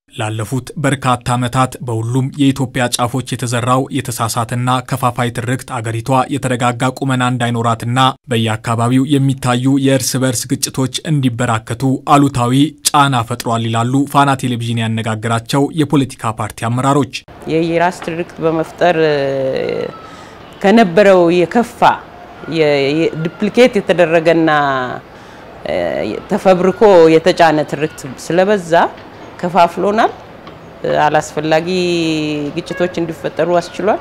ላለፉት በርካታ ዓመታት በሁሉም የኢትዮጵያ ጫፎች የተዘራው የተሳሳተና ከፋፋይ ትርክት አገሪቷ የተረጋጋ ቁመና እንዳይኖራትና በየአካባቢው የሚታዩ የእርስ በርስ ግጭቶች እንዲበራከቱ አሉታዊ ጫና ፈጥሯል ይላሉ ፋና ቴሌቪዥን ያነጋገራቸው የፖለቲካ ፓርቲ አመራሮች። የየራስ ትርክት በመፍጠር ከነበረው የከፋ ዱፕሊኬት የተደረገና ተፈብርኮ የተጫነ ትርክት ስለበዛ ከፋፍሎናል። አላስፈላጊ ግጭቶች እንዲፈጠሩ አስችሏል።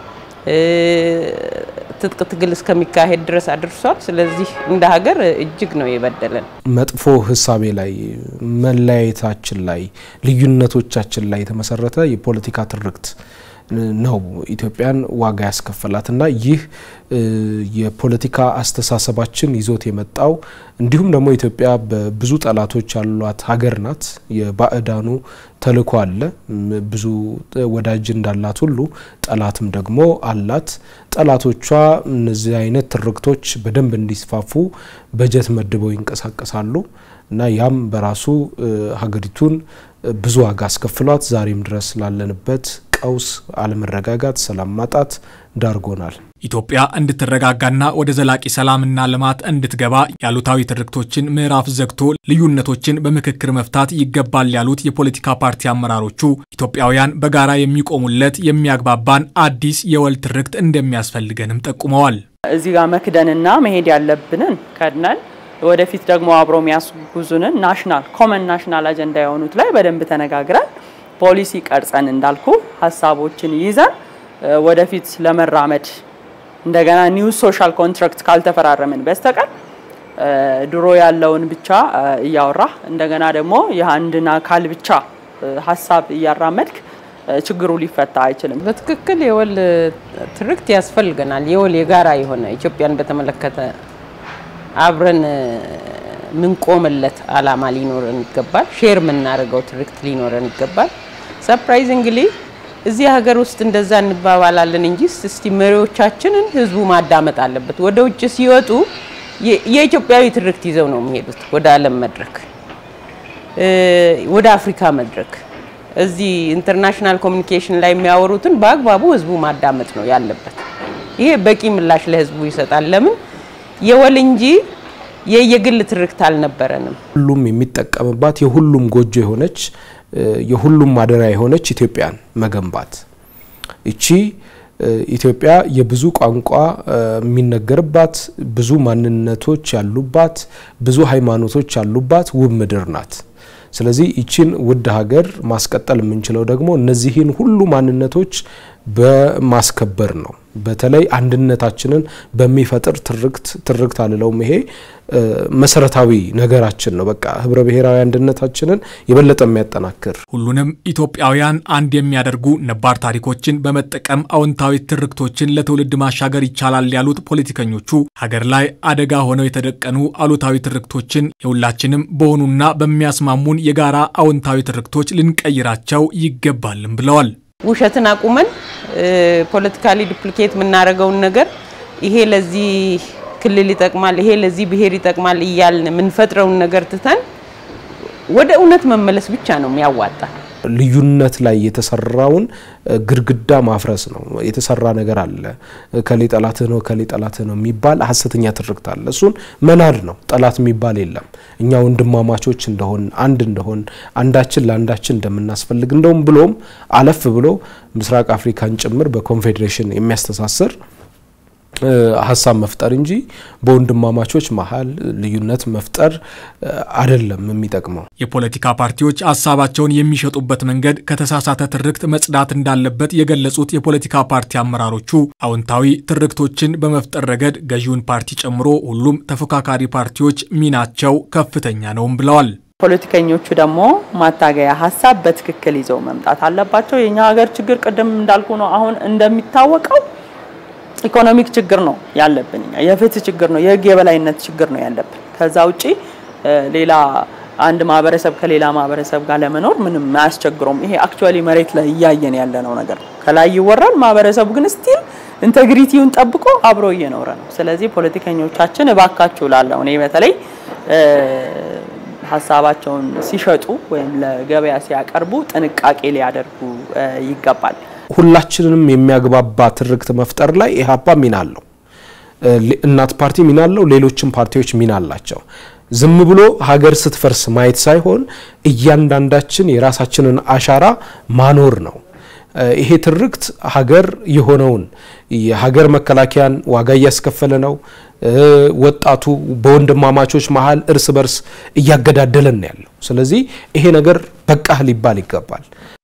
ትጥቅ ትግል እስከሚካሄድ ድረስ አድርሷል። ስለዚህ እንደ ሀገር እጅግ ነው የበደለን። መጥፎ ህሳቤ ላይ መለያየታችን ላይ ልዩነቶቻችን ላይ የተመሰረተ የፖለቲካ ትርክት ነው ኢትዮጵያን ዋጋ ያስከፈላት እና ይህ የፖለቲካ አስተሳሰባችን ይዞት የመጣው እንዲሁም ደግሞ ኢትዮጵያ በብዙ ጠላቶች ያሏት ሀገር ናት። የባዕዳኑ ተልዕኮ አለ። ብዙ ወዳጅ እንዳላት ሁሉ ጠላትም ደግሞ አላት። ጠላቶቿ እነዚህ አይነት ትርክቶች በደንብ እንዲስፋፉ በጀት መድበው ይንቀሳቀሳሉ እና ያም በራሱ ሀገሪቱን ብዙ ዋጋ አስከፍሏት ዛሬም ድረስ ላለንበት ቀውስ፣ አለመረጋጋት፣ ሰላም ማጣት ዳርጎናል። ኢትዮጵያ እንድትረጋጋና ወደ ዘላቂ ሰላምና ልማት እንድትገባ ያሉታዊ ትርክቶችን ምዕራፍ ዘግቶ ልዩነቶችን በምክክር መፍታት ይገባል ያሉት የፖለቲካ ፓርቲ አመራሮቹ ኢትዮጵያውያን በጋራ የሚቆሙለት የሚያግባባን አዲስ የወል ትርክት እንደሚያስፈልገንም ጠቁመዋል። እዚህ ጋር መክደንና መሄድ ያለብንን ከድነን ወደፊት ደግሞ አብሮ የሚያስጉዙንን ናሽናል ኮመን ናሽናል አጀንዳ የሆኑት ላይ በደንብ ተነጋግረን ፖሊሲ ቀርጸን እንዳልኩ ሀሳቦችን ይዘን ወደፊት ለመራመድ እንደገና ኒው ሶሻል ኮንትራክት ካልተፈራረምን በስተቀር ድሮ ያለውን ብቻ እያወራ እንደገና ደግሞ የአንድን አካል ብቻ ሀሳብ እያራመድክ ችግሩ ሊፈታ አይችልም። በትክክል የወል ትርክት ያስፈልገናል። የወል የጋራ የሆነ ኢትዮጵያን በተመለከተ አብረን ምንቆምለት አላማ ሊኖረን ይገባል። ሼር የምናደርገው ትርክት ሊኖረን ይገባል። ሰርፕራይዚንግሊ እዚህ ሀገር ውስጥ እንደዛ እንባባላለን እንጂ እስቲ መሪዎቻችንን ህዝቡ ማዳመጥ አለበት። ወደ ውጭ ሲወጡ የኢትዮጵያዊ ትርክት ይዘው ነው የሚሄዱት ወደ ዓለም መድረክ፣ ወደ አፍሪካ መድረክ። እዚህ ኢንተርናሽናል ኮሚኒኬሽን ላይ የሚያወሩትን በአግባቡ ህዝቡ ማዳመጥ ነው ያለበት። ይሄ በቂ ምላሽ ለህዝቡ ይሰጣል። ለምን የወል እንጂ የየግል ትርክት አልነበረንም። ሁሉም የሚጠቀምባት የሁሉም ጎጆ የሆነች የሁሉም ማደሪያ የሆነች ኢትዮጵያን መገንባት እቺ ኢትዮጵያ የብዙ ቋንቋ የሚነገርባት ብዙ ማንነቶች ያሉባት ብዙ ሃይማኖቶች ያሉባት ውብ ምድር ናት። ስለዚህ ይችን ውድ ሀገር ማስቀጠል የምንችለው ደግሞ እነዚህን ሁሉ ማንነቶች በማስከበር ነው። በተለይ አንድነታችንን በሚፈጥር ትርክት ትርክት አልለውም። ይሄ መሰረታዊ ነገራችን ነው። በቃ ህብረ ብሔራዊ አንድነታችንን የበለጠ የሚያጠናክር ሁሉንም ኢትዮጵያውያን አንድ የሚያደርጉ ነባር ታሪኮችን በመጠቀም አዎንታዊ ትርክቶችን ለትውልድ ማሻገር ይቻላል ያሉት ፖለቲከኞቹ ሀገር ላይ አደጋ ሆነው የተደቀኑ አሉታዊ ትርክቶችን የሁላችንም በሆኑና በሚያስማሙን የጋራ አዎንታዊ ትርክቶች ልንቀይራቸው ይገባልም ብለዋል። ውሸትን አቁመን ፖለቲካሊ ዱፕሊኬት የምናደርገውን ነገር ይሄ ለዚህ ክልል ይጠቅማል፣ ይሄ ለዚህ ብሔር ይጠቅማል እያልን የምንፈጥረውን ነገር ትተን ወደ እውነት መመለስ ብቻ ነው የሚያዋጣ። ልዩነት ላይ የተሰራውን ግድግዳ ማፍረስ ነው። የተሰራ ነገር አለ። ከሌ ጠላትህ ነው ከሌ ጠላትህ ነው የሚባል ሀሰተኛ ትርክት አለ። እሱን መናድ ነው። ጠላት የሚባል የለም። እኛ ወንድማማቾች እንደሆን አንድ እንደሆን አንዳችን ለአንዳችን እንደምናስፈልግ እንደውም ብሎም አለፍ ብሎ ምስራቅ አፍሪካን ጭምር በኮንፌዴሬሽን የሚያስተሳስር ሀሳብ መፍጠር እንጂ በወንድማማቾች መሀል ልዩነት መፍጠር አይደለም የሚጠቅመው። የፖለቲካ ፓርቲዎች ሀሳባቸውን የሚሸጡበት መንገድ ከተሳሳተ ትርክት መጽዳት እንዳለበት የገለጹት የፖለቲካ ፓርቲ አመራሮቹ አዎንታዊ ትርክቶችን በመፍጠር ረገድ ገዢውን ፓርቲ ጨምሮ ሁሉም ተፎካካሪ ፓርቲዎች ሚናቸው ከፍተኛ ነውም ብለዋል። ፖለቲከኞቹ ደግሞ ማታገያ ሀሳብ በትክክል ይዘው መምጣት አለባቸው። የኛ ሀገር ችግር ቅድም እንዳልኩ ነው። አሁን እንደሚታወቀው ኢኮኖሚክ ችግር ነው ያለብን፣ የፍትህ ችግር ነው፣ የህግ የበላይነት ችግር ነው ያለብን። ከዛ ውጪ ሌላ አንድ ማህበረሰብ ከሌላ ማህበረሰብ ጋር ለመኖር ምንም አያስቸግረውም። ይሄ አክቹዋሊ መሬት ላይ እያየን ያለነው ነገር ነው። ከላይ ይወራል፣ ማህበረሰቡ ግን ስቲል ኢንቴግሪቲውን ጠብቆ አብሮ እየኖረ ነው። ስለዚህ ፖለቲከኞቻችን እባካችሁ ላለሁ እኔ በተለይ ሀሳባቸውን ሲሸጡ ወይም ለገበያ ሲያቀርቡ ጥንቃቄ ሊያደርጉ ይገባል። ሁላችንንም የሚያግባባ ትርክት መፍጠር ላይ ኢህአፓ ሚና አለው። እናት ፓርቲ ሚና አለው። ሌሎችም ፓርቲዎች ሚና አላቸው። ዝም ብሎ ሀገር ስትፈርስ ማየት ሳይሆን እያንዳንዳችን የራሳችንን አሻራ ማኖር ነው። ይሄ ትርክት ሀገር የሆነውን የሀገር መከላከያን ዋጋ እያስከፈለ ነው። ወጣቱ በወንድማማቾች መሀል እርስ በርስ እያገዳደለን ያለው። ስለዚህ ይሄ ነገር በቃህ ሊባል ይገባል።